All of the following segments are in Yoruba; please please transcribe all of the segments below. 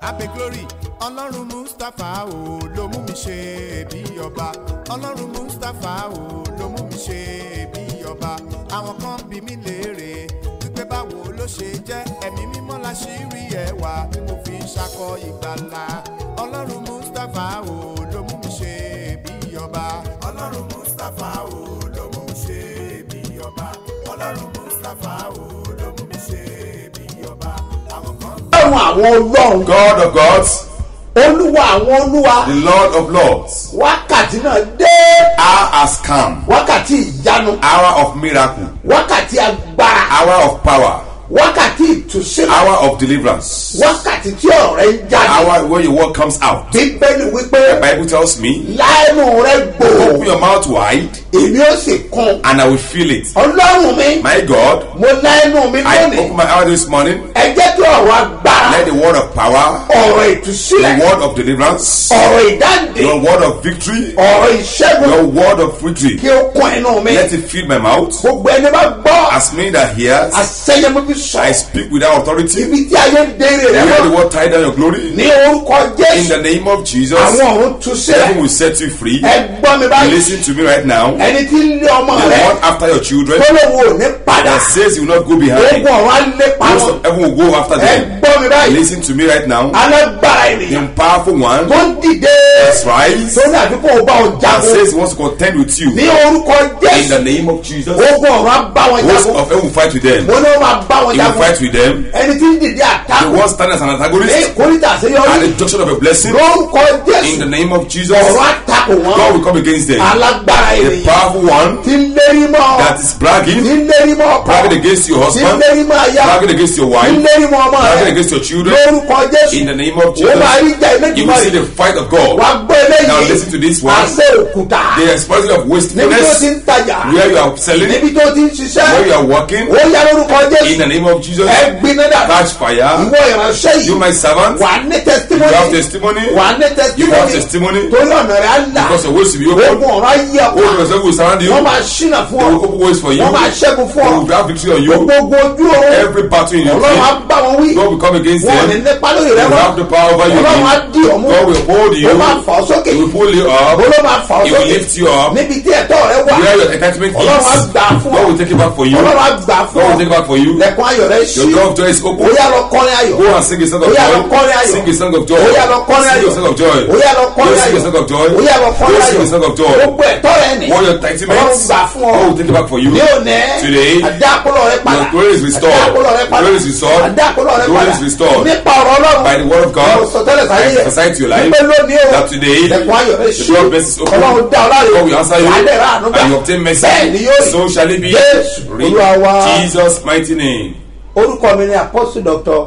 abe glory ọlọ́run mustapha o ló mú mi ṣe bí ọba ọlọ́run mustapha o ló mú mi ṣe bí ọba àwọn kan bí mi léèrè wípé báwo ló ṣe jẹ́ ẹ̀mí mímọ́ la ṣì rí ẹwà tí mo fi ń ṣakọ ìgbàlà ọlọ́run mustapha o ló mú mi ṣe bí ọba ọlọ́run mustapha o ló mú mi ṣe bí ọba ọlọ́run mustapha o ló mú mi ṣe bí ọba àwọn kan ọlọ́run àwọn ọlọ́run God of gods, olúwa àwọn olúwa the Lord of lords. wákàtí náà dé Hour has come. wákàtí ìyanu Hour of miracle. wákàtí agbára Hour of power. wákàtí ìtúsílẹ̀ Hour of deliverance. wákàtí tí ọ̀rẹ́ ń jáde Hour where your word comes out. bíbélì wípé The Bible tells me, láìnú rẹ open gbòò your mouth wide èmi ó sì kún and I will fill it. ọlọ́run mi My God, mo láìnú mi I lónìí open my eyes this morning. ẹ jẹ́ kí ọ̀rọ̀ agbára Let the word of power, ọ̀rọ̀ the ìtúsílẹ̀ word of deliverance, ọ̀rọ̀ ìdáǹdè your word of victory, ọ̀rọ̀ ìṣẹ́gun your word of victory, kí ó kún inú mi let it fill my mouth. gbogbo ẹni bá gbọ́ As many that hears, àṣẹyẹmọ bí sọ I speak without authority. ibi tí ayé ń dèrè rẹ Where the mọ́ word tie down your glory. ní orúkọ In jésù the name of Jesus, àwọn ọ̀run tú heaven sílẹ̀ will set you free. ẹ gbọ́ mi báyìí Listen to me right now. The ẹni tí ń lé ọmọ rẹ one after your children tó lóun ò ní padà that says you will not go behind. ogun ọ̀run á lépa Most wọn of heaven will go after ẹ them. gbọ́ mi báyìí Listen to me right now. alágbára The ènìyàn powerful one tó ń dìde that's rise tó ní àdúgbò ọba that ọ̀jagun says he wants to contend with you. ní orúkọ In the jésù name of Jesus, ogun ọ̀run á bá wọn host jagun of heaven will fight with them. mo ní wọn máa bá wọn He will jagun fight with them. ẹni tí ń dìde The àtakò one standing as an ní antagonist ìkórìtà at àṣeyọrí the junction of a blessing. lórúkọ In the jésù name of Jesus, ọ̀rọ̀ àtakò God wọn will come against them. alágbára The ènìyàn powerful one tí ń lérí mọ́ that is bragging, tí ń lérí mọ́ ọkọ bragging against your tí ń husband, lérí mọ́ aya bragging against your tí ń wife, lérí mọ́ ọmọ bragging rẹ against your children. lórúkọ jésù In the name of ó máa rí Jesus, jẹ́ you will see eléjìmọ́ the fight of God. wà gbọ́ Now eléyìí listen to this one. àṣẹ òkúta The explosion of níbi tó wastefulness, ti ń tajà where you are selling, níbi tó ti ń where you ṣiṣẹ́ are working. ó yá lórúkọ In jésù the name of Jesus, ẹ gbiná dà catch fire. ìwọ ìránṣẹ́ You, yìí my servant, wà ní you have testimony testimony. wà ní You have testimony testimony. torí ọ̀nà rẹ̀ á là Because your ways will be open. ogun ọ̀rọ̀ ayé All ọ̀pá yourself will surround you. wọ́n máa ṣínà fún They ọ will open ways for you. wọ́n máa ṣẹ́gun fún They ọ will have victory on you. gbogbo ojú oorun Every battle in your ọlọ́run á team, bá wọn wí God will come against wọn ò ní them. nípa lórí rẹ He will mọ́ have the power over you. ọlọ́run á dì ọ́ mú God will hold you. ó máa fà ọ́ sókè He will pull you up. ó ló máa fà ọ́ He will sókè lift you up. níbi tí ẹ̀tọ́ rẹ wà Where your entitlement ọlọ́run á is, gbà á fún God ọ will take it back for you. ọlọ́run á God gbà á fún will ọ take it back for you. lẹ́kùn ayọ̀ rẹ ṣí Your door of joy is ó open. yá lọ kọrin ayọ̀ Go and sing a song of Ó yá lọ joy. kọrin ayọ̀. Sing a song of joy. Ó yá lọ kọrin Sing ayọ̀. a song of joy. ó yá lọ Go kọrin sing ayọ̀ a song of joy. ó yá lọ Go kọrin sing ayọ̀ a song of joy. gbogbo ẹ̀tọ́ rẹ ni All your ọlọ́run entitlements, gbà fún ọ God will take it back for you. ní òní Today, àdákùlọ̀ rẹ padà your glory is restored. àdákùlọ̀ rẹ padà Glory is restored. àdákùlọ̀ rẹ Glory padà is restored. nípa ọ̀rọ̀ ọlọ́run By the word of God, mo sọ tẹ́lẹ̀ sáyé I prophesy to your life wípé lónìí o that today, lẹ́kùn ayọ̀ rẹ the ṣí door of mercy is open. ọlọ́run dá ọ láre God will answer you wàá dẹ̀ rà àánú gbà and you obtain mercy. bẹ́ẹ̀ ni yóò rí So shall it be. Jésù, In Olúwa wa. Jesus' mighty name. orúkọ mi ni apostle doctor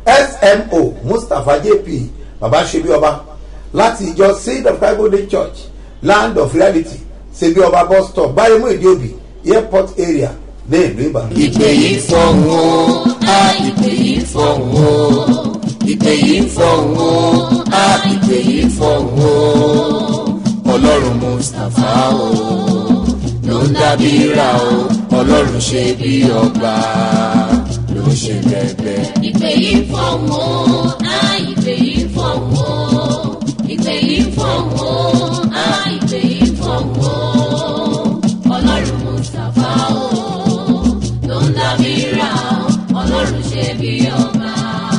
smo mustapha jp baba ṣebi ọba láti ìjọ seed of bible day church land of reality ṣebi ọba bus stop bárẹ̀mú ìdíòbí airport area ní ìlú ìbàdàn. ìpè yìí fọ̀hún o á ìpè yìí fọ̀hún o ìpè yìí fọ̀hún o á ìpè yìí fọ̀hún o ọlọ́run mustapha o ló ń dábí ra o ọlọ́run ṣe bí ọba ló ń ṣe bẹ́ẹ̀ ìpè yìí fọ̀hún o á ìpè yìí fọ̀hún o ìpè yìí fọ̀hún o á ìpè yìí fọ̀hún o ọlọ́run mustapha o ló ń dábí ra o ọlọ́run ṣe bí ọba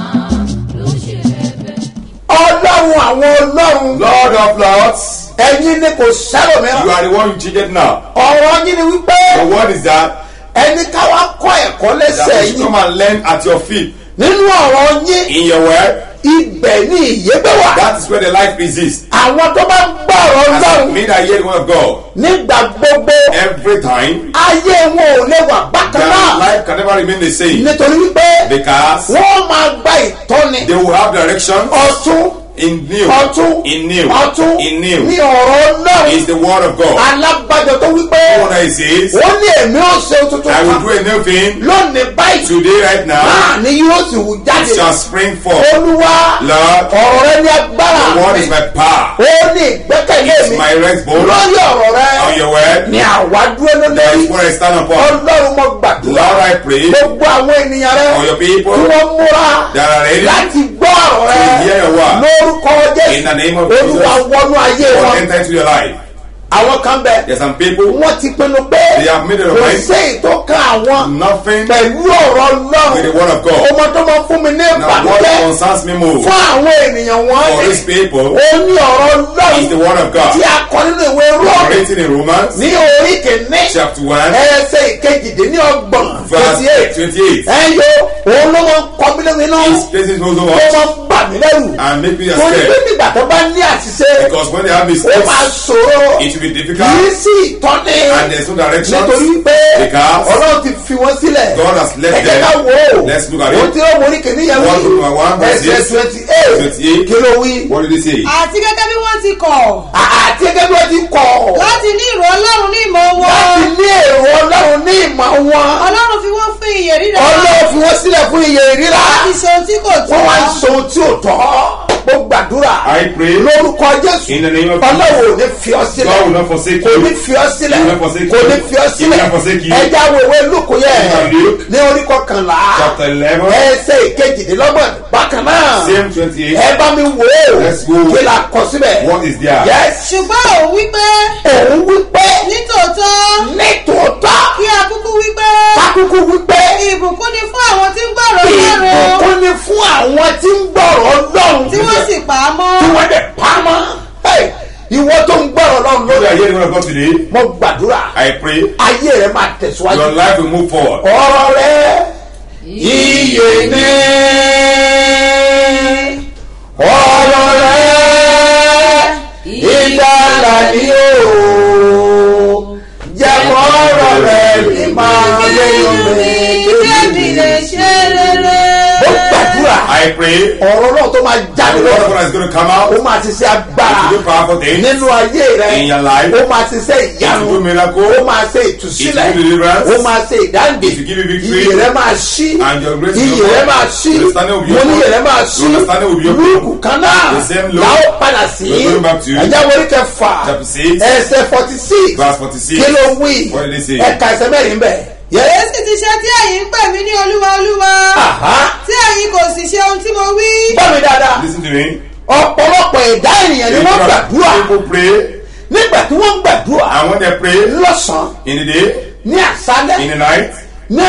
ló ṣe bẹ́ẹ̀. ọlọ́run àwọn ọlọ́run Lord of Lords, ẹ̀yin ni kò sẹ́rò you mìíràn are the one you cheated now. ọ̀rọ̀ yín ni wípé The word is that, ẹni káwá kọ́ ẹ̀kọ́ that lẹ́sẹ̀ you should yín come and learn at your feet. nínú ọ̀rọ̀ yín In your word, ibẹ̀ ni ìyẹ́gbẹ́ wà that is where the life exists. àwọn tó bá gbọ́ ọ̀rọ̀ As ọlọ́run me that hear the word of God, nígbà gbogbo every time, ayé wọn ò lè wà bákan their náà life can never remain the same. nítorí wípé Because wọ́n máa gba ìtọ́ni they will have direction ọ̀tún in new. ọ̀tún In new. ọ̀tún In new. ní ọ̀rọ̀ náà Is the word of God. alágbájọ tó wípé What I says, ó ní èmi ò ṣe tuntun I will kan do a new thing lónìí báyìí today, right now. náà ni yóò sì wù It jáde shall spring forth. olúwa Lord, ọ̀rọ̀ rẹ ní agbára the word is my power. ó ní ìgbẹ́kẹ̀lé It's mi my rest bone. lórí ọ̀rọ̀ rẹ On your word, ni àwa dúró that lórí is what I stand upon. ọlọ́run mo gbàdúrà Lord, I pray gbogbo àwọn ènìyàn rẹ for your people tí wọ́n múra that are ready láti gbọ́ ọ̀rọ̀ ọ̀rọ̀ rẹ To hear your word. lórúkọ In the name of jésù olúwa Jesus. wọnú ayé God wọn enter into your life. àwọn kan bẹ There's some people, wọ́n ti pinnu pé They have made up kò mind. sí ìtọ́ka àwọn nothing pẹ̀lú ọ̀rọ̀ with the lọ́rùn word of God. ọmọ tó máa fún mi ní Now what ìbànújẹ́ concerns me more fún àwọn ènìyàn wọn for ni these people ó ní ọ̀rọ̀ is the lọ́rùn word of tí God. a kọ nínú ìwé rọ́ọ̀mù Written in Romans ní orí kìíní chapter 1, ẹsẹ̀ ìkejìdínlọ́gbọ̀n verse twenty eight 28. ẹyọ òun ló máa ń kọ mí lómi náà This places no so ó much máa ń bà mí lẹ́rù and make me torí pé scared nígbà tó bá ní àṣìṣe because when they have ó mistakes, máa ṣòro it will be kì í difficult sí ìtọ́ni and there's no direction. nítorí pé Because ọlọ́run ti fi wọ́n sílẹ̀ God has left ẹ̀jẹ̀ ká them. wò ó Let's look at ó it. ti rọ́ mórí kìíní yẹn One to one, verse ẹsẹ̀ six, twenty eight 28. kí ló wí What did he say? àti gẹ́gẹ́ bí wọ́n ti kọ̀ àti gẹ́gẹ́ bí wọ́n ti kọ̀ láti ní ìró ọlọ́run ní ìmọ̀ láti wọn ní èrò ọlọ́run ní ìmọ̀ wọn ọlọ́run fi wọ́n fún iyè rírà ọlọ́run fi wọ́n sílẹ̀ fún iye ìríra láti ṣe ohun tí kò tó wọ́n wá ń sọ ohun tí ò tọ́ mo gbàdúrà I pray lórúkọ jésù in the name of ọlọ́run ò ní fi ọ sílẹ̀ God will not forsake kò ní you. fi ọ sílẹ̀ He will not forsake kò you. ní fi ọ He will sílẹ̀ not forsake you. ẹja wèwe lùkù yẹ Book of Luke. ní orí kọkànlá Chapter 11, ẹsẹ̀ ìkejìdínlọ́gbọ̀n bákan náà same 28. ẹ bá mi wò ó Let's go. kí la kọ síbẹ̀ What is there? yes ṣùgbọ́n òun wípé òun wípé nítòótọ́ nítòótọ́ kí akúkú wípé kákúkú wípé ìbùkún ni fún àwọn tí ń gbọ́rọ̀ ọlọ́run ìbùkún ni fún àwọn tí ń gbọ́rọ̀ ọlọ́run tí wọ́n sì pa á mọ́ tí wọ́n dẹ̀ pamọ́ Hey, ìwọ tó ń gbọ́rọ̀ ọlọ́run You are lórí hearing the word of God today. mo gbàdúrà I pray ayé rẹ máa tẹ̀síwájú your life will move forward. ọ̀rọ̀ rẹ iye ní ọ̀rọ̀ rẹ ìdálà ní o jẹ́ kọ́ ọ̀rọ̀ rẹ lè máa lé omi kébì lè ṣe rere. ó gbàdúrà I pray ọ̀rọ̀ náà tó máa jáde the word of lọ́wọ́ God is going to come out. ó máa ti ṣe agbára To do powerful things. nínú ayé rẹ In your life. ó máa ti ṣe To do ìyanu miracle. ó máa ṣe ìtúsílẹ̀ It will deliverance. ó máa ṣe ìdáǹdè It will give you victory. iyì rẹ máa ṣí And your grace will iyì be rẹ open. máa ṣí Your understanding will be mo ní open. iyì rẹ máa ṣí Your understanding will be open. lúùkù kan náà The same Luke. làwọn padà sí We're going back to ẹjẹ wọlé kẹfà chapter six. ẹsẹ forty six Verse 46. kí ló wí What did he say? ẹka ẹsẹ mẹ́rin bẹ̀ yẹ èyí sì ti ṣe tí ẹ̀yin ń pè mí ní olúwa olúwa aha tí ẹ̀yin kò sì ṣe ohun tí mo wí. gbọ́ mi dáadáa Listen to me. ọ̀pọ̀lọpọ̀ ẹ̀dá ènìyàn ni wọ́n gbàdúrà People pray. nígbà tí wọ́n gbàdúrà And when they pray lọ́sàn-án in the day, ní àṣálẹ́ in the night, ní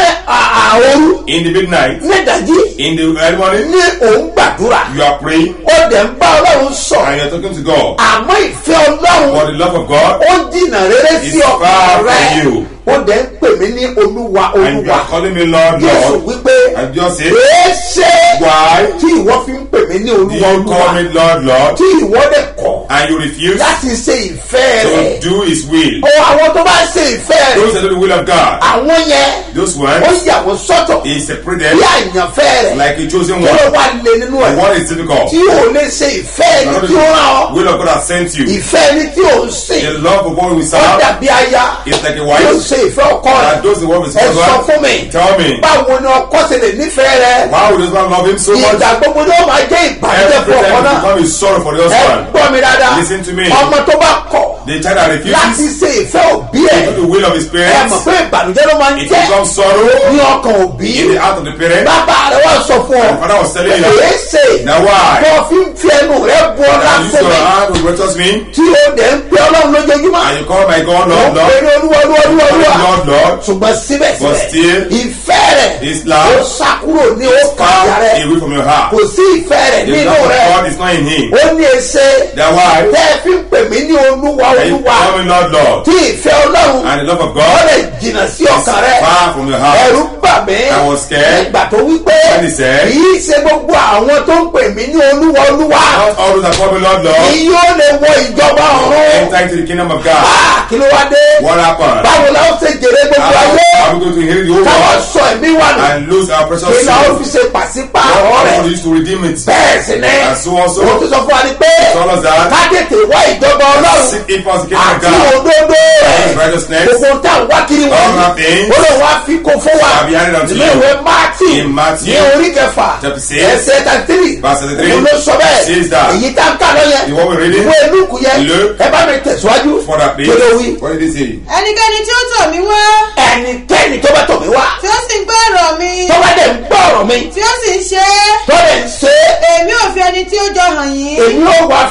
àòru in the midnight, ní ìdájí in the early morning, ní òun gbàdúrà you are praying ó dẹ̀ ń bá ọlọ́run and sọ̀rọ̀ you're talking to God. àmọ́ ìfẹ́ For ọlọ́run the love of God, ó jìnnà rere sí It's ọkàn far from rẹ you. ó dẹ̀ ń pè mí ní olúwa and you olúwa are calling me Lord, jésù Lord, wípé and just say, èé ṣe Why tí ìwọ fi ń pè mí ní do olúwa you call olúwa me Lord, Lord, tí ìwọ dẹ̀ kọ̀ and you refuse láti ṣe ìfẹ́ rẹ̀ to do His will? ó àwọn tó bá ṣe ìfẹ́ Those rẹ̀ that do the will of God, àwọn yẹn those ó ones, yà wọ́n sọ́tọ̀ He separated bí àyànfẹ́ rẹ̀ like a chosen kí ló one. wá lé nínú The ẹ̀ one is difficult. tí ò lè ṣe ìfẹ́ ẹni Another tí ó rán ọ will of God has sent you. ìfẹ́ ẹni tí ò ń sìn The love of what we ó serve dàbí aya is like a tí ó wife ṣe ìfẹ́ ọkọ rẹ̀ that does the work with ẹ his sọ husband. fún mi Tell me, báwo ni ọkọ ṣe lè nífẹ̀ẹ́ rẹ why would this man love him so much? ìgbà gbogbo ni ó máa jẹ́ ìbànújẹ́ Every fún ọkọ time náà he become a sorrow for the ẹ husband. gbọ́ mi dáadáa Listen to me. ọmọ tó bá kọ̀ The child that láti refuses ṣe ìfẹ́ òbí ẹ̀ to do the will of his ẹ mọ̀ parents, pé ìbànújẹ́ ló máa ń it jẹ́ becomes sorrow ní ọkàn òbí in the heart of the parent. bàbá rẹ wá sọ fún ọ The father was telling you èyí that. ṣe Now why? kó o fi ń fi ẹnu rẹ bu ọlá And you use fún your mi hand to righteous me, tí o dẹ̀ ń pe ọlọ́run lójoojúmọ́ and you call my God ó Lord, ń pe Lord, ní olúwa olúwa olúwa call olúwa him Lord, Lord. ṣùgbọ́n But síbẹ̀síbẹ̀ still, ìfẹ́ rẹ̀ His ó love sá kúrò ní ó is kàyà far rẹ̀ away from your heart. kò sí ìfẹ́ rẹ̀ The nínú love of rẹ̀ God is not in him. ó ní ẹsẹ̀ That why? tẹ́ ẹ fi ń pè mí ní olúwa And you olúwa call me Lord, Lord. tí ìfẹ́ ọlọ́run And the love of ó God lè jìnnà sí is ọkàn rẹ̀ far from your heart. ẹ̀rù bà mí I was scared. nígbà tó wí pé When he said, kì í ṣe gbogbo àwọn tó ń pè mí ní olúwa olúwa Not all those that call me Lord, ni Lord, yóò lè wọ ìjọba ọ̀run enter into the kingdom of God. Ah, kí ló wá dé What happened? báwo la ó ṣe jèrè gbogbo How ayé are we going to inherit the whole káwọn world sọ ẹ̀mí wà nù and lose our precious kí la ó soul? fi ṣe pàṣípààrọ̀ What rẹ̀ are we used to redeem it? bẹ́ẹ̀ sì ni And so also, òun tó sọ fún wa ni pé tell us that ká tètè wá ìjọba ọlọ́run seek ye first the kingdom of àti God òdodo and his rẹ̀ righteousness. gbogbo tá à ń wá kiri All wọ̀nyí our things ó lè wá fi kó fún wa shall be added unto nínú you. ìwé máàtì In Matthew, ní orí kẹfà chapter six, ẹsẹ̀ tàtírì verse thirty-three, òun ló sọ bẹ́ẹ̀ says that. èyí tá ń kà lọ yẹn The one we're reading, ìwé lùkù yẹn Luke, ẹ bá mi tẹ̀síwájú for that kí ló place. wí What did he say? ẹnikẹ́ni tí ó tọ̀ mí wá ẹnikẹ́ni tó bá tọ̀ mí wá tí ó sì ń gbọ́ ọ̀rọ̀ mi tó bá dẹ̀ ń gbọ́ ọ̀rọ̀ mi tí ó sì ń ṣe é tó dẹ̀ ń ṣe é èmi ò fi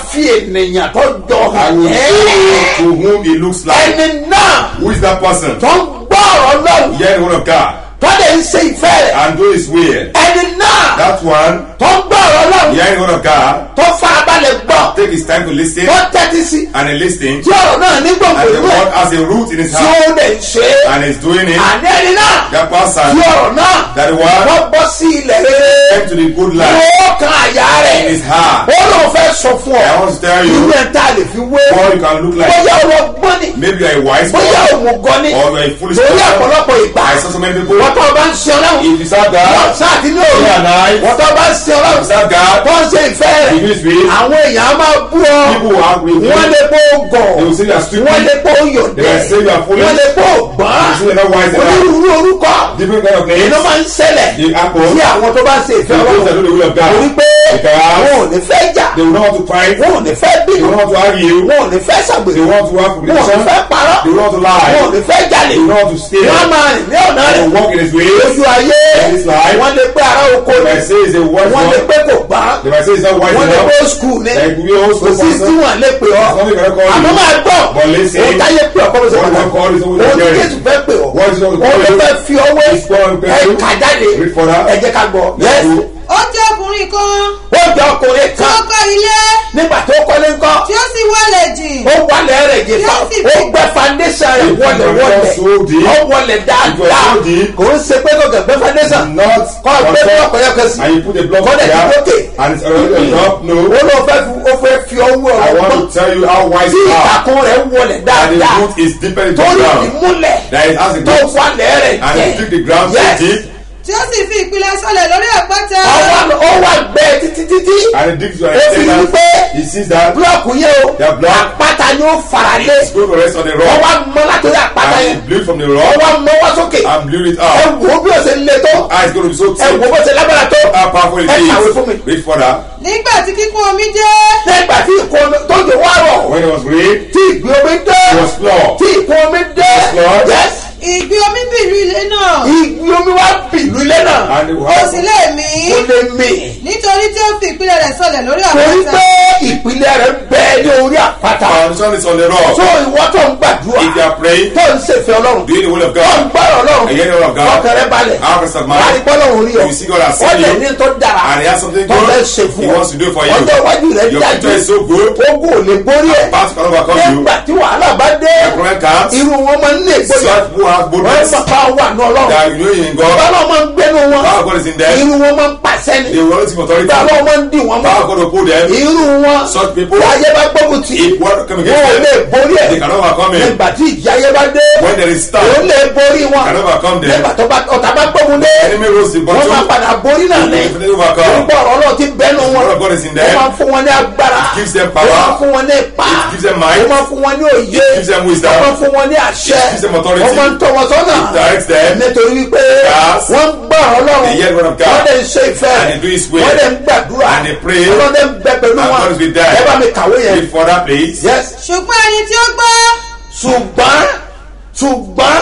fi ènìyàn tó jọ I hàn will ẹ́ show you to whom he looks like. ẹni náà Who is that person? tó ń gbọ́ ọ̀rọ̀ lọ́wọ́ Hear the word of God tó lè ń ṣe ìfẹ́ rẹ̀ and do his will. ẹni náà That one, tó ń gbọ́ ọ̀rọ̀ lọ́wọ́ hearing the word of God, tó farabalẹ̀ gbọ́ take his time to listen tó tẹ́tí sí and he listens. tí ọ̀rọ̀ náà ní gbòǹgbò And the inú ẹ̀ word has a root in his tí heart ó lè ṣe é and is doing it. àní ẹni náà That tí person, ọ̀rọ̀ náà that the word wọ́n bọ́ sí ilẹ̀ rere came to the good life ó kan àyà rẹ̀ in his heart. ó lóun fẹ́ sọ fún ọ I want to tell irú you ẹ̀ tá a lè fi wé what you can look like. bóyá ọlọ́gbọ́n ni Maybe you are a wise bóyá man òmùgọ̀ ni or you are a foolish torí person. ọ̀pọ̀lọpọ̀ ìgbà I saw so many people. wọ́n tó bá ń ṣe ọlọ́run If you serve wọ́n God, sáàtì ní òru day and night, wọ́n tó bá ń ṣe ọlọ́run you serve God, tó ń ṣe ìfẹ́ rẹ̀ you use will. àwọn èèyàn á máa bú ọ People will agree with wọ́n you. lè kó gọ̀ They will say you are stupid. wọ́n lè kó They yọ̀dẹ̀ will say you are foolish. wọ́n lè kó You say gbọ́n you are not wise enough. onírúurú orúkọ Different kind of iná names. máa ń ṣẹlẹ̀ The apple. sí àwọn tó bá ń ṣe ìfẹ́ The those that ọlọ́run do the will of God. torí pé Because wọn ò ní fẹ́ jà They will not want to fight. wọn ò ní fẹ́ They bínú will not want to argue. wọn ò ní fẹ́ They ṣàgbèrè want to have wọn ò ní competition. fẹ́ parọ́ They will not want to wọn ò lie. ní fẹ́ jalè They will not want to steal. wọ́n á máa rìn ní ọ̀nà They rẹ̀ will walk in his ways. lójú ayé In this life. wọ́n lè pé ara oko They ni might say he's a wise wọ́n lè one. pé kò gbá They might say he's not wise wọ́n lè enough. pé skul ni Like we all kò school sí tí person. wọ́n lè pè ọ́ Something cannot call àmọ́ you. máa gbọ́ But listen. òun táyé pè ọ́ kọ́ bó ṣe What pàtàkì God call is always òun tí very. jésù fẹ́ pè ọ́ What is always òun ló call fẹ́ you? fi ọwọ́ It's called ẹ you. kà jáde Read for that. ẹ jẹ́ ká gbọ́ Yes. yẹ́sì ó jẹ́ ọkùnrin kan ó jẹ́ ọkùnrin tí ó kan kọ́ ilé nígbà tó kọ́lé ńkọ́ tí ó sì wọlé jìn ó wọlé rẹ̀ jẹ fa Yes, it ó is. gbẹ foundation rẹ̀ It wọlé was wọlé so deep. ó wọlé dáadáa It was so deep. kò ń ṣe pé kò kẹ̀ gbẹ foundation Not kọ́ gbé on blọọkù top. yẹn kan sí And you put a block Kọ́ dẹ̀ ti there. lókè. And it's already on top. No. ó lọ fẹ́ fi ó fẹ́ fi ọwọ́ I ọ̀rọ̀ want gbọ́n to tell you how wise tí you are. ìtàkùn rẹ̀ wọlé And the dáadáa root is deeper into the torí ground. ìmúlẹ̀ That it has a tó root. wọlé rẹ̀ And it took the ground so Yes. deep. tí ó sì fi ìpìlẹ̀ sọlẹ̀ lórí àpáta ọwọ́ ó wà gbẹ títí títí And it digs to an ó fi rí extent pé that he sees that búlọ̀kù yẹn o That block. àpáta ni ó fara lé it's going to rest on the wọ́n rock. wá mọ́ látòrí àpáta And yẹn it blew from the wọ́n rock wá mọ́ wá sókè and blew it ẹ out. wò ó bí ó ṣe le tó Ah, it's going to be so ẹ wò ó thick. bó ṣe lágbára tó How powerful it ẹ kàwé fún mi. is. Read further. nígbà tí kíkún omi dé nígbà tí ìkún omi tó jò wá rọ̀ When it was rain, tí ìgbé omi dé it was flood. tí ìkún omi dé Lord. yes ìgbì omi bìlú ilé náà ìgbé omi wá bìlú ilé náà And it kò was sì lè mí kò lè mì nítorí tí ó fi ìpìlẹ̀ rẹ̀ sọlẹ̀ lórí torí àpáta pé ìpìlẹ̀ rẹ̀ bẹ ní orí àpáta foundation is on the rock. tó ìwọ tó ń gbàdúrà If you are praying, tó ń ṣèfẹ́ ọlọ́run doing the will of tó ń God, gbọ́rọ̀ ọlọ́run and hearing the word of God, ọkẹrẹ balẹ̀ have rest of wà á rí mind, bọ́lọ́run rí ọ You see God has ó seen lè you. ní tó dára and he has something tó fẹ́ good ṣe fún he ọ wants to do for you. ọjọ́ iwájú rẹ̀ Your dájú future is so good. ogun ò lè borí ẹ̀ Past can overcome you. nígbà tí wàhálà bá dé The problem comes. irú wọn máa ń ní ìgboyà Such who have wọ́n boldness máa bá wà ní ọlọ́run that you know in God, báwọn máa ń gbénu wọn power of God is in them. irú wọn máa ń pàṣẹ ni They will always give authority. báwọn Power máa ń dì wọn mọ́ of God will pull them. irú wọn Such people, tí ayé bá gbógun tì if one come wọn ò against lè them, borí they ẹ̀ cannot overcome him. nígbà tí ìjì ayé bá dé When there is òun stand, lè borí wọn cannot overcome them. nígbà tó bá ọ̀tá bá gbógun dé Enemy rose the wọ́n máa bottom. padà borí náà ní If they overcome, orúkọ ọ̀rọ̀ náà ti bẹ́nu wọn word of God is in wọ́n them. máa fún wọn ní agbára gives them wọ́n máa power. fún wọn ní ipa It gives them might. wọ́n máa fún wọn ní òye gives them wisdom. wọ́n máa fún wọn ní àṣẹ It gives them authority. wọ́n máa ń tọ́ wọn sọ́nà It directs them. nítorí wípé Yes. wọ́n ń gbọ́ ọlọ́run They hear the word of God. wọ́n lè ṣe ìfẹ́ And they do his will. wọ́n lè ń gbàdúrà And they pray. ọlọ́dẹ ń bẹ pẹ̀lú And wọn God is with them. ẹ bá mi kàwé yẹn Read further, please. yes ṣùgbọ́n ẹni tí ó gbọ́ ṣùgbọ́n ṣùgbọ́n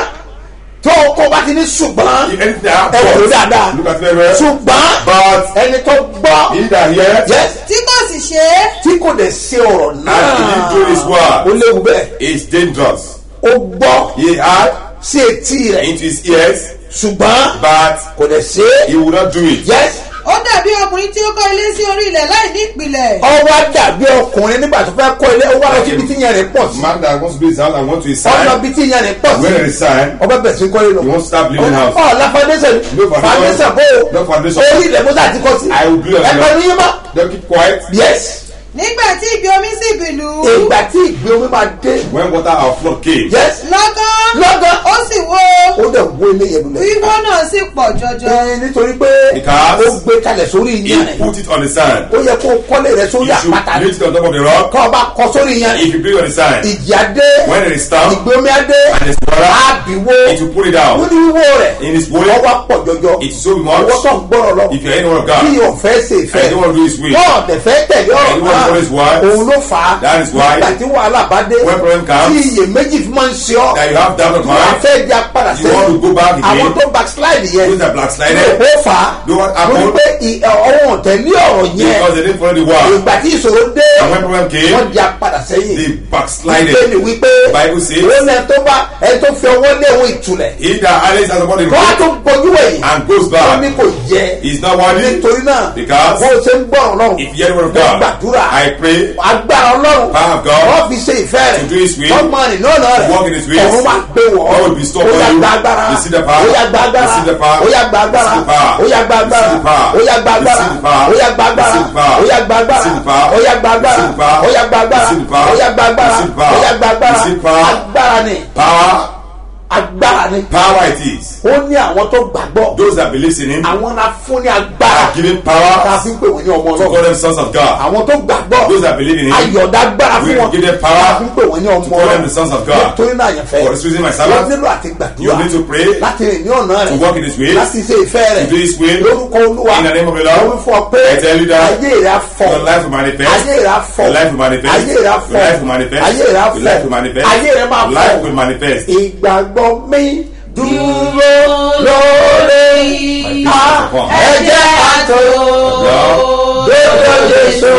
tó o kó bá ti ní ṣùgbọ́n If anything ẹ wò ló happens, dáadáa look at very well. ṣùgbọ́n But ẹni tó gbọ́ he that heareth yes tí kò sì ṣe é tí kò dẹ̀ ṣe ọ̀rọ̀ náà and didn't do his word ó léwu bẹ́ẹ̀ is dangerous. ó gbọ́ He had sí etí rẹ̀ into his ears, ṣùgbọ́n but kò dẹ̀ ṣe é he would not do it. yes ó dàbí ọkùnrin tí ó kọ́ ilé sí orí ilẹ̀ láì ní ìpìlẹ̀ ọwọ́ dàbí ọkùnrin nígbà tó fẹ́ kọ́ ilé ó wá lọ síbi tí yẹn rẹ̀ pọ̀ sí Man that wants to build his house and want to his ọ̀nà sign, bí tí yẹn rẹ̀ pọ̀ sí where there is sign, ọbẹ̀ bẹ̀ sí kọ́ ilé he wants to start building house. ọ̀ la foundation No foundation. foundation bó No foundation. orí ilẹ̀ mọ́tà ti kọ́ sí I will build a ẹ̀kọ́ house. ní yín mọ́ Don't keep quiet. yes nígbà tí ìgbì omi sì bìlú ìgbà tí ìgbé omi máa dé When water or flood came, yes lọ́gán lọ́gán ó sì wó ó dẹ̀ wó ilé yẹn lulẹ̀ wíwó náà sì pọ̀ jọjọ Ẹ, nítorí pé Because ó gbé kalẹ̀ sórí he yẹn rẹ̀ put it on the sand. ó yẹ kó kọ́lé rẹ̀ sórí You should àpáta build it on top of the rock. kọ́ ọba kọ sórí yẹn If you build on the sand, ìjì adé when there is storm ìgbé omi adé and there's water, àbíwó it will pull it ó down. ní wíwó rẹ̀ In his way, ọwọ́ pọ̀ jọjọ it is so much. ọwọ́ tó ń gbọ́rọ̀ lọ If you're anyone of bí God, ọ̀fẹ́ ṣe ìfẹ́ and you want to do his will, wọ́n ọ̀dẹ̀ fẹ́ tẹ̀lé ọ̀rọ̀ And you want to follow his words. òun ló fà á That is why nígbà tí wàhálà bá dé when problem comes, tí iyèméjì fi máa ń ṣe ọ́ that you have doubt of wọ́n á mind, fẹ́ di apáda you want to go back àwọn again, tó backslide yẹn those that backslided, ó fà á Do what lórí happened? pé ì- ọwọ́ tẹ̀lé ọ̀rọ̀ yẹn because they didn't follow the word. ìgbà tí ìṣòro dé And when problem came, wọ́n di apadà sẹ́yìn they backslided. bíbélì wípé Bible says- ó ní ẹ tó bá ẹ tó fi ọwọ́ lé òun ìtulẹ̀ He that highly has upon the kó a tó road bojú ẹ̀yìn and goes ó ní back kò yẹ is not worthy. nítorí náà Because bó o ṣe ń gbọ́ràn lọ́rùn if you hear the word of mo God, gbàdúrà I pray agbára ọlọ́run Power of God wọ́n fi ṣe ìfẹ́ rẹ̀ to do his will, wọ́n mọ àrìn náà náà rẹ̀ walk in his ways. ọ̀run máa gbé wọ̀ God will bestow ó yà upon you. gba agbára Receive the power. ó yà gba agbára Receive the power. ó yà gba agbára Receive the power. ó yà gba agbára Receive the power. ó yà gba agbára Receive the power. ó yà gba agbára Receive the power. ó yà gba agbára Receive the power. ó yà gba agbára Receive the power. ó yà gba agbára Receive the power. ó yà gba agbára Receive the power. ó yà gba agbára Receive the power. agbára ni power, agbára ni power it is. ó ní àwọn tó gbàgbọ́ Those that believe in him àwọn la fún ní agbára are given tá a power fi ń pè wọ́n ní ọmọ to call ọlọ́run them sons of God. àwọn tó gbàgbọ́ Those that believe in him ayọ̀dá agbára fún will wọn give them power tá a fi ń pè wọ́n ní ọmọ to call them ọlọ́run the sons of God. nítorí náà yẹn fẹ́ For this reason, my wọ́n servant, nílò àti you gbàdúrà need to pray láti rìn ní ọ̀nà to rẹ̀ walk in his ways, láti ṣe ìfẹ́ rẹ̀ to do his will. lórúkọ olúwa In the name of the Lord, wọ́n fún ọ pé I tell you that ayé rẹ̀ á fọ Your life will manifest. ayé rẹ̀ á fọ Your life will manifest. ayé rẹ̀ á Your fọ life will manifest. ayé rẹ̀ á Your life will fọ manifest. ayé rẹ̀ máa Your life fọ will manifest. ìgbàgbọ́ mi dúró lórí a ẹ̀jẹ̀ àtò lójó Jésù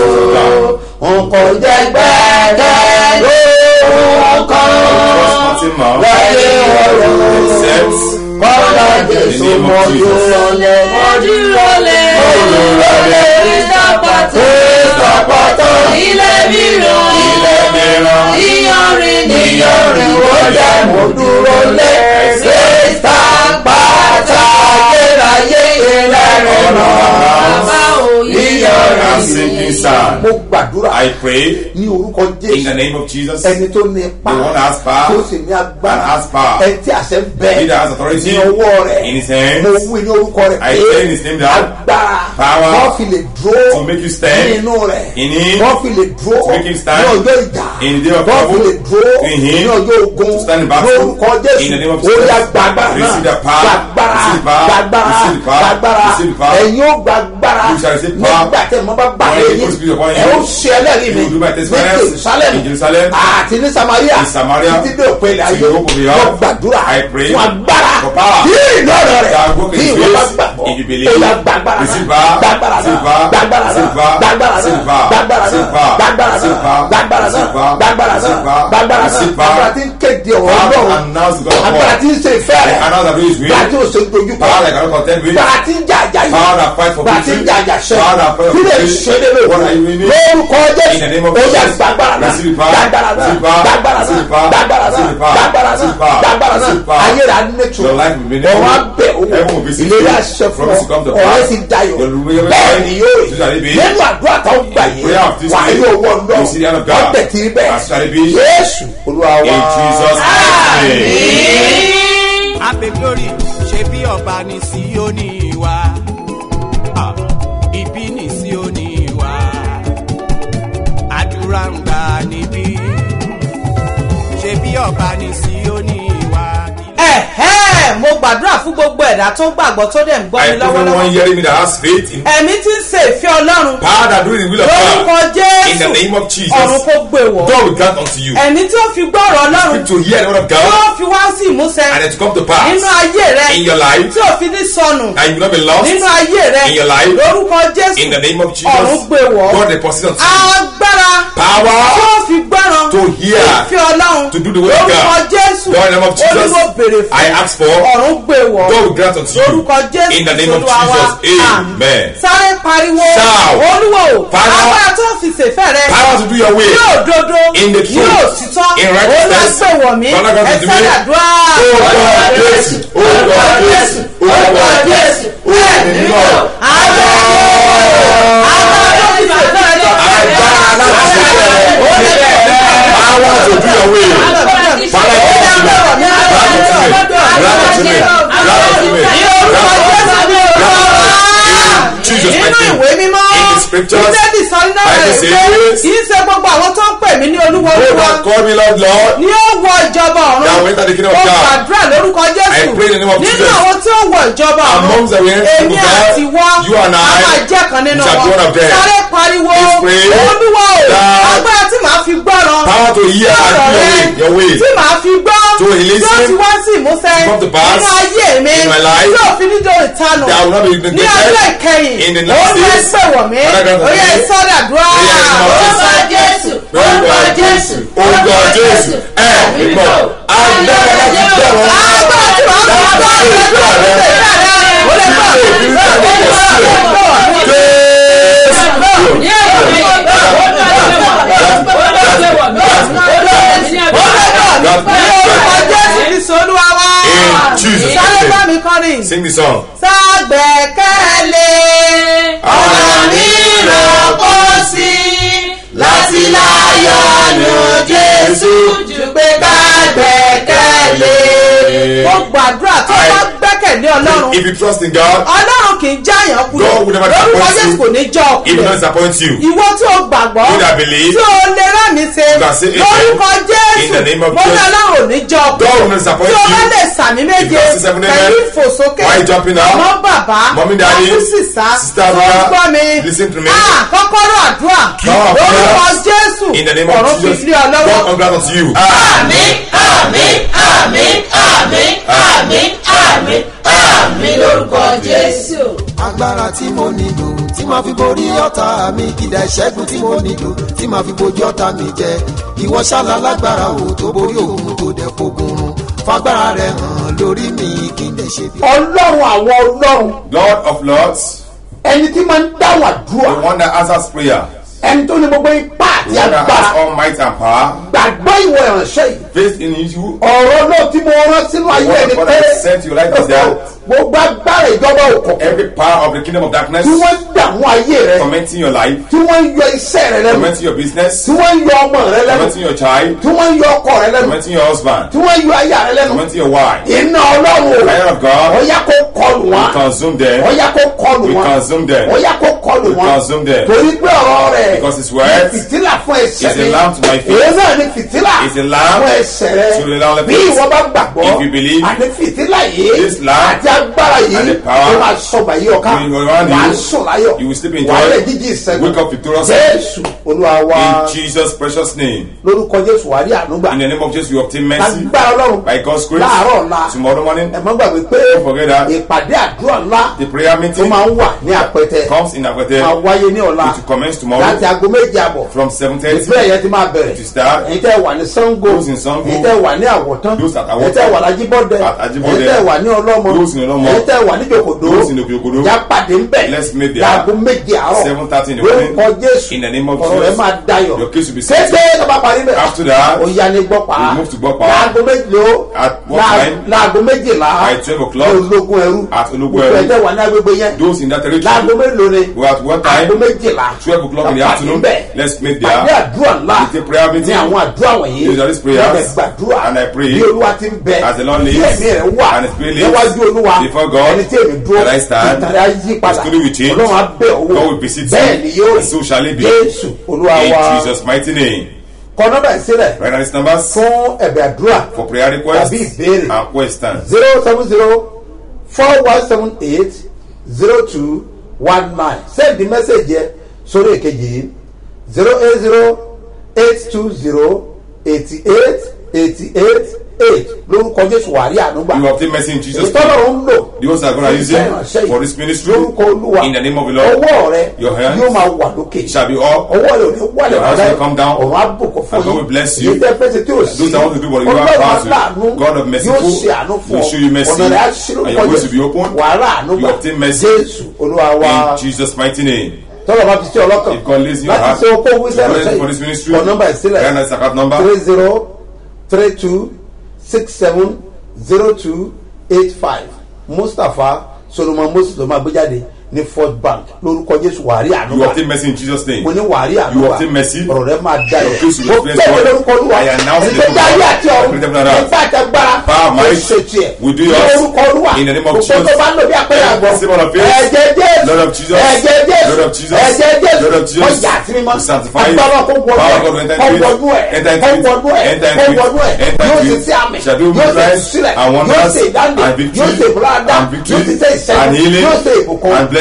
nǹkan jẹ́ gbẹ́gẹ́ lórúkọ Nothing more wáyé ọ̀rọ̀ except kọ́lá Jésù In the name of mọ́jú Jesus. rọlẹ̀ ojúrọ̀lẹ̀ ojúrọ̀lẹ̀ ìsọpọ̀tò ìsọpọ̀tọ̀ ilé mìíràn ilẹ̀ mìíràn. ìyọrin ní ìyọrin ó jẹ́ mo dúró lé sísá pátá ayérayé ìlẹ́rìn náà bàbá òye I'm sinking sand. mo gbàdúrà I pray ní orúkọ in the Jésù name of Jesus. ẹni tó ní ipa The one that has power tó sì ní agbára and has power. ẹni tí àṣẹ ń bẹ He that has authority ní ọwọ́ rẹ̀ in his hands. mo wí ní orúkọ rẹ̀ I say in his name that agbára power wọ́n fi lè dúró to make you stand nínú rẹ̀ in him, wọ́n fi lè dúró to make him stand ní ọjọ́ ìjà in the day of wọ́n fi trouble, lè dúró in him, ní ọjọ́ ogun to stand in battle, lórúkọ in the name of Jésù ó Jesus. yá gbàgbára Receive náà the power, gbàgbára receive the power, gbàgbára receive the power, gbàgbára receive the power. ẹ̀yin ó gbàgbára You shall receive power. nígbà tí mo bá gbà When lé the yín Holy Spirit upon you, ẹ ó ṣe ẹlẹ́rìí mi you will do my ní testimonies Jerusalem in Jerusalem, àti ní Samaria in Samaria, títí dé òpin ilẹ̀ to ayé the hope of the mo earth. gbàdúrà I pray fún agbára for power. bí ìlọ́rọ̀ rẹ̀ That work in bí his ìwọ bá ways, gbàgbọ́ if you believe, ó yá gbàgbára receive náà power, gbàgbára receive náà power, gbàgbára receive náà power, gbàgbára receive náà power, gbàgbára receive náà power, gbàgbára receive náà power, gbàgbára receive náà power, gbàgbára receive náà power, gbàgbára náà receive power. gbàgbára tí ń kéde ọ̀rọ̀ Power to Ọlọ́run announce the God of agbára war. tí ń ṣe ìfẹ́ rẹ̀ I announce that do his will. gbàgbára tí ò ṣe ń dojú kọ Power that I cannot contend with. gbàgbára tí ń jà àjà yìí Power that fight for gbàgbára tí ń victory. jà àjà ṣẹ Power that fight for kí lè victory. ṣe lé lóko What are you winning? lórúkọ In the name Jésù of ó yá Jesus. gbàgbára náà Receive power. gbàgbára náà Receive power. gbàgbára náà Receive power. gbàgbára náà Receive power. gbàgbára náà Receive power. gbàgbára náà Receive power. ayé rà nẹ́tù Your life will be ọ̀rọ̀ never- abẹ́ Heaven will owó be secure. ìlérí àṣẹ fún Promise to come to ọ ọ̀rẹ́ pass. ti dayọ̀ Your will- bẹ́ẹ̀ ni yóò So shall it be. rí nínú àdúrà tó ń gbà yìí Prayer of this wà á day. yóò wọ̀ ńlọ You see the hand of God. wọ́n tẹ̀ tí bẹ́ẹ̀ As shall it be. Jésù Olúwa wa. In Jesus' name. ape glory ṣe bí ọba ní Síónì wa Ah, ibi ní Síónì wa àdúrà ń gbà níbí ṣe bí ọba ní Síónì wa. ẹ̀hẹ́ mo gbàdúrà fún gbogbo ẹ̀dá tó gbàgbọ́ tó dẹ̀ ń gbọ́ I mi pray for lọ́wọ́lọ́wọ́ one hearing me that has faith in ẹ̀mí tí ń ṣe ìfẹ́ ọlọ́run power that do the will of lórúkọ God. In the jésù name of Jesus. ọ̀run kò gbé wọ̀ God will grant unto you. ẹ̀mí tí ó fi gbọ́rọ̀ ọlọ́run Speak to hear the word of tí God ó fi wá sí ìmúṣẹ and then to come to pass nínú ayé rẹ in your life tí ò fi ní sọnù and you will not be lost nínú ayé rẹ in your life lórúkọ jésù in the name of ọ̀run Jesus. gbé wọ̀ God deposit unto you agbára tí power ó fi gbọ́ràn to hear ìfẹ́ ọlọ́run to do the will of lórúkọ God. jésù God in the name of Jesus. olúwo béèrè fún I ask for ọ̀run gbé wọ̀ God will grant unto you lórúkọ jésù in the name of Olúwa wa. Jesus. Amen. sáré pariwo Shout. olúwo Father. agbára tó fi ṣèfẹ́ rẹ Power to do your will. yóò dodo In the truth. yóò títọ́ In righteousness. olùwàgbẹ̀wọ̀ mi Father God, ẹ to do me. sádàdúrà Orúkọ Jésù, orúkọ Jésù, orúkọ Jésù, bẹ́ẹ̀ orúkọ nínú agbára agbára tó fi ṣèfẹ́ rẹ Agbára láti ṣèfẹ́ rẹ. Power to do your will. Father, give it to me. Grant it to me. Grant it to me. Grant it to me. Grant it to me. Jesus' nínú mighty name. ìwé mímọ́ In the scriptures, bíbélì sọ nínú Bible rẹ̀ says, pé kì í ṣe gbogbo àwọn tó ń pè mí ní olúwo Those olúwa that call me Lord, Lord, ni ó wọ ìjọba That will ọ̀run enter the kingdom of ó God. gbàdúrà lórúkọ I jésù pray in the name of nínú Jesus. àwọn tí ó wọ ìjọba Amongst the ọ̀run wicked èmi people, God, àti wọ́ you and I a máa jẹ́ kan nínú shall be wọn one of them. sáré pariwo Please pray olúwa o that agbára tí màá fi gbọ́ràn Power to hear and ọ̀rọ̀ do rẹ your way- your way. tí màá fi gbọ́ To listen. tí ó ti wá sí ìmúṣẹ Come to pass. nínú ayé mi In my life. tí òfin ní dòrò ìtanù That will not be ní neglected. ọjọ́ ìkẹyìn In the ó last ní days. ẹgbẹ́ wọ̀ mí Father, grant ó yẹ us ìsọdàdúrà Ó yẹ ìsọdàdúrà. orúkọ jésù orúkọ jésù orúkọ jésù ẹ mímọ́ agbára láti bẹ̀rẹ̀ wọn. agbára tí wàá bá bá rẹ tó ń tẹ̀lé rẹ ó lè bá In Jesus' sáré bá name. mi kọrin Sing the song. ságbẹ́kẹ̀lé Ọ̀nà mìíràn kò sí láti láyọ̀ nù jésù ju pé ká gbẹ́kẹ̀lé. ó gbàdúrà tó bá gbẹ́kẹ̀lé ọlọ́run If you trust in God, ọlọ́run kì í jáyàn kúrò God will never lórúkọ disappoint jésù you. kò ní jọ He will not ọkùnrin disappoint you. ìwọ tí o gbàgbọ́ You that believe, tí o lè rán mi ṣe you can say amen. lórúkọ In the name jésù of mo ní Jesus. ọlọ́run ò ní jọ God will ọkùnrin not disappoint tí o bá you. lè sàmì méje If you can say seven amen. pẹ̀lú ìfòsókè Why you jumping now? ọmọ bàbá Mommy, daddy, ọkùn sísá sister, tó ń brother, gbọ́ mi listen to me. Ah, kọ́kọ́rọ́ àdúrà Power of lórúkọ prayers. jésù In the name of ọ̀run fi Jesus, lé ọ God lọ́wọ́. congrats unto you. àmín àmín àmín àmín àmín àmín àmín lórúkọ jésù. agbára tí mo nílò tí màá fi borí ọ̀tá mi ìdá ìṣẹ́gun tí mo nílò tí màá fi bojú ọ̀tá mi jẹ ìwọ ṣáàlà lágbára o tó borí òun tó dẹ̀ fogun run fagbára rẹ hàn lórí mi kí n lè ṣe bí. ọlọ́run àwọn ọlọ́run Lord of Lords, ẹni tí máa ń dáhùn the àdúrà one that answers prayer, ẹni tó ní gbogbo ipá the àti one that has agbára all might and power, gbàgbọ́ ìwọ ìránṣẹ́ yìí faith in you, ọ̀rọ̀ náà tí mo rán sínú ayé What ẹni God pé has sent you like this, that. gbogbo agbára ìjọba òkùnkùn every power of the kingdom of darkness, tí wọ́n ń dààmú ayé rẹ tormenting your life, tí wọ́n ń yọ iṣẹ́ rẹ lẹ́nu tormenting your business, tí wọ́n ń yọ ọmọ rẹ lẹ́nu tormenting your child, tí wọ́n ń yọ ọkọ rẹ lẹ́nu tormenting your husband, tí wọ́n ń yọ aya rẹ lẹ́nu tormenting your wife. iná ọlọ́run Fire of God, ọ̀yá kó kọlù we wọn consume them, ọ̀yá kó kọlù we wọn consume them, ọ̀yá kó kọlù we wọn consume them. torí pé ọ̀rọ̀ rẹ̀ Because his words ní fìtílà fún ẹsẹ̀ is a lamp to my feet. èyí náà ní fìtílà Is a lamp fún ẹsẹ̀ rẹ to the lamp of bí feet. ìwọ bá gbàgbọ́ If you believe, àti fìtílà yìí this lamp àti agbára and yìí the power ló máa sọ bàyí ọ̀ká will be around wà á you. sùn láyọ̀ You will sleep in wà á joy. lè jíjí ìṣẹ́gun Wake up victorious. jésù olúwa wa In Jesus' precious name. lórúkọ jésù wà á rí ànúgbà In the name of Jesus, we obtain mercy lágbára ọlọ́run by God's grace. láàárọ̀ ọ̀la Tomorrow morning, ẹ má gbàgbé pé Don't forget that. ìpàdé àdúrà ńlá the prayer tó meeting máa ń wà ní àpẹtẹ comes in Akwete. máa wáyé ní ọ̀la It will commence tomorrow láti aago méje àbọ̀ from 7.30. ìpínlẹ̀ yẹn ti máa bẹ̀rẹ̀ To start. èyí tẹ́ wà ní sango Those in Sango. èyí tẹ́ wà ní àwọ̀tán Those at èyí Àwọ̀tán. tẹ́ wà lájíbọ́dẹ At Ajibode. èyí tẹ́ wà ní ọlọ́mọ Those in Ọlọ́mọ. èyí tẹ́ wà ní jòkòdó Those in Òkè-Òkòdó. já pàdé ńbẹ̀ Let's meet there. láago méje àárọ̀ 7:30 in the morning. lórúkọ jésù In the name of ọ̀rọ̀ rẹ̀ Jesus. máa dayọ̀ Your case will be kété settled. tó bá parí bẹ̀ After that, ó yá ní gbọ́pá we move to Gbọ́pá. láago méjìló At what láa- time? láago méjìlá By 12 o'clock. ní ológun ẹrú At Ológun gbogbo Ẹrú. ẹ̀jẹ̀ wà ní agbègbè yẹn those in that láago territory, mélòó ni we at what time? aago méjìlá 12 o'clock in the Ká pàdé afternoon. ńbẹ̀. Let's meet pàdé there. àdúrà ńlá It's a prayer meeting. ní àwọn àdúrà wọ̀nyí These are these prayers. Lọ́dẹ̀ gbàdúrà And I pray bí olúwa ti ń bẹ as the Lord bí lives ẹ̀mí rẹ̀ wà and his spirit lives níwájú olúwa before God ẹni tí èmi dúró that I stand. ìtàrí ayé padà The story will change. ọlọ́run á bẹ̀ owó God will visit bẹ́ẹ̀ you. ni yóò And so shall it be. jésù olúwa In wa Jesus' mighty name. kọ nọ́mbà ìsílẹ̀ Write down these numbers fún ẹ̀bẹ̀ àdúrà for prayer requests tàbí ìbéèrè and questions. zero seven zero four one seven eight zero two one nine send the message yẹ sórí èkejì yìí zero eight zero eight two zero eighty eight eighty eight eight lórúkọ jésù wàrí ànúgbà You obtain mercy in Jesus' name. ìtọ́lọ̀ ń lò The ones that are going to use fún iṣẹ́ ìránṣẹ́ it yìí. for this ministry lórúkọ olúwa in the name of the Lord. ọwọ́ rẹ Your hands yóò máa wà lókè It shall be all. ọwọ́ rẹ ò ní wálẹ̀ Your hands rárá will come down. ọ̀run àbùkù fún And God will bless you. èyí tẹ́ fẹ́ ṣe tí ò sí Those that want to do what you are ọlọ́run about to. aláàánú God of mercy yóò ṣe àánú fún will show you mercy. ọ̀nà rẹ̀ á ṣí And lórúkọ your ways will be jésù open. wàhálà àánú You gbà obtain mercy. jésù olúwa wa In Jesus' mighty name. tọ́lọ̀ bá fi sí ọlọ́kàn If God lays in your láti heart ṣe okó wíṣẹ́ to pray rẹ̀ for this ministry, kọ nọ́mbà ìsílẹ̀ write down this account number. three zero three two six seven zero two eight five mustapha solomon moses ló máa gbé jáde ní fort bank lórúkọ jésù wàrí You ànúgbà obtain mercy in Jesus' name. mo ní wàrí You ànúgbà obtain mercy. ọ̀rọ̀ rẹ máa da Your yẹ case will mo be tẹ̀lé blessed. lórúkọ olúwa I announce ẹni the tó dá ayé àti ọ̀run Everything that I have. nípa àtẹgbára Power, mo might, ṣe tiẹ̀ we do ní yours. orúkọ olúwa In the name of gbogbo Jesus. tó bá ń lò bí apẹ̀rẹ̀ àgbọ̀ Every symbol of faith. ẹ̀jẹ̀ jésù Lord of Jesus. ẹ̀jẹ̀ jésù Lord of Jesus. ẹ̀jẹ̀ Lord of jésù Jesus. ọjà àti mímọ́ We sanctify you. agbára kó wọnú Power ẹ̀ God will enter kó into it. wọnú ẹ̀ Enter into kó it. wọnú ẹ̀ Enter kó into it. wọnú ẹ̀ Enter yóò into sì it. sí àmì Shall do yóò sì miracles sílẹ̀ and yóò wonders sì ìdáǹdè and victory yóò sì ìbúradá and victory yóò sì tẹ ìṣẹ́gun and healing yóò sì ìbùkún and blessing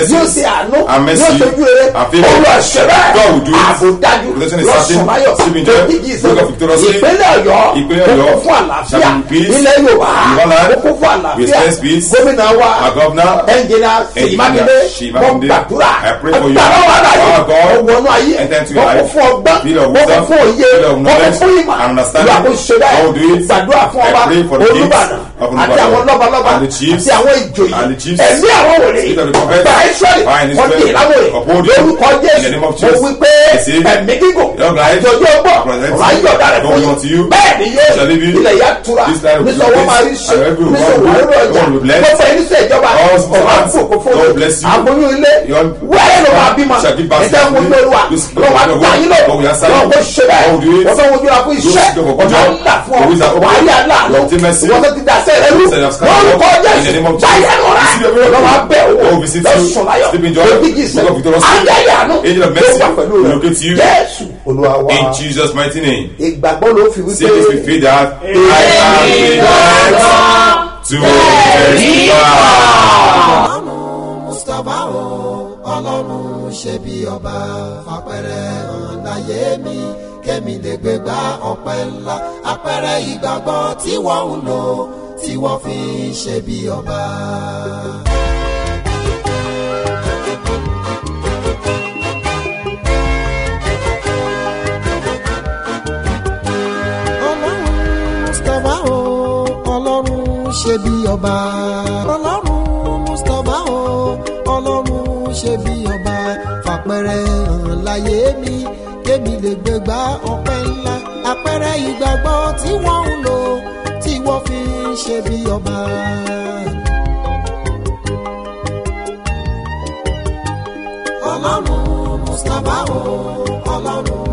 mercy yóò ṣe àánú and mercy yóò ṣojú rere and favour. olùwàṣẹ̀rẹ̀ God will do it. ààbò dájú Protection is certain. lọ́sùnmáyọ̀ Sleep in joy. lójijì Wake up victoriously. ìpínlẹ̀ ọ̀yọ́ Ìpínlẹ̀ Ọ̀yọ́ ó kún fún àlàáfíà shall be peace. ilẹ̀ yorùbá Yorùbá land. ó kún fún We àlàáfíà expect peace. gómìnà wa Our governor. ẹnjìnà Engineer sèmákindé Ṣèyí mo Mákindé. gbàdúrà I pray for you. agbára wà láyé Our God. ó wọnú ayé Enter into ó your kún life. fún ọgbọ́n Fill of ó kún wisdom. fún òye Fill of ó kún knowledge fún ìmọ̀ and understanding. ìwà kò ṣe God will do bẹ́ẹ̀ it. gbàdúrà fún I ọba pray for the kings olùbàdàn of àti Olúbàdàn àwọn lọ́balọ́ba and the chiefs àti àwọn ìjòyè and the chiefs. ẹ̀mí àwọn wòlíì Spirit of the prophet. gba israẹli Fine, wọ́n Israel. di ìlàwọ̀ Uphold rẹ̀ you. lórúkọ In the jésù name of mo Jesus. wí pé Yes, eh? ẹ̀mí gígùn Long life. àjọjọ́ ọgbọ́n Present ọ̀rọ̀ ayé you. ọ̀dà rẹ̀ fún Come unto you. yín bẹ́ẹ̀ ni yé Shall it be? ilẹ̀ yà tura This land will be nísọ̀ wọ́n máa rí blessed. ṣe And every nísọ̀ one wọ́n will- lórí ọjà God will bless. gbọ́dọ̀ ẹni sẹ́ ìjọba All ọ̀rọ̀ servants, àbúkò fún God bless you. aboyún ilé Your- wẹ́rẹ́ ló máa bímọ Shall give birth ẹ̀jẹ̀ ń wojú to olúwa This- lọ́wọ́ God will- àgbà yín lọ God will answer you. lọ́wọ́ kó ṣe bẹ́ẹ̀ God will do it. wọ́n fẹ́ wojú ra fún iṣẹ́ Those who go for ọ̀nà job, ńlá fún the ways ọ are open. wàá rí aláàánú Obtain mercy. wọ́n tó ti dà sẹ́rẹ̀ rú Instead of scatter lórúkọ out. In the name jésù of báyìí Jesus. ẹnu rẹ̀ Receive your miracle. lọ́wọ́ abẹ́ God will òwò visit you. lọ́sùn láyọ̀ Sleep in joy. lójijì Wake up victorious. ángẹ́lì àánú Angel of ló mercy wà pẹ̀lú will rẹ̀ locate you. jésù olúwa wa In Jesus' mighty name. ìgbàgbọ́ ló fi Say this with wípé faith that I am prepared to testify. ọlọ́run mustapha o ọlọ́run ṣe bí ọba fapẹ̀rẹ̀ hàn láyé mi kémi lè gbé gba ọpẹ́ ńlá apẹ̀rẹ̀ ìgbàgbọ́ tí wọ́n ń lò tí wọ́n fi ń ṣe bí ọba. ọlọ́run mustapha o ọlọ́run ṣe bí ọba ọlọ́run mustapha o ọlọ́run ṣe bí ọba fàpẹrẹ hàn láyé mi kémi lè gbégbá ọpẹ́ ńlá àpẹrẹ ìgbàgbọ́ tí wọ́n ń lò tí wọ́n fi ń ṣe bí ọba. ọlọ́run mustapha o ọlọ́run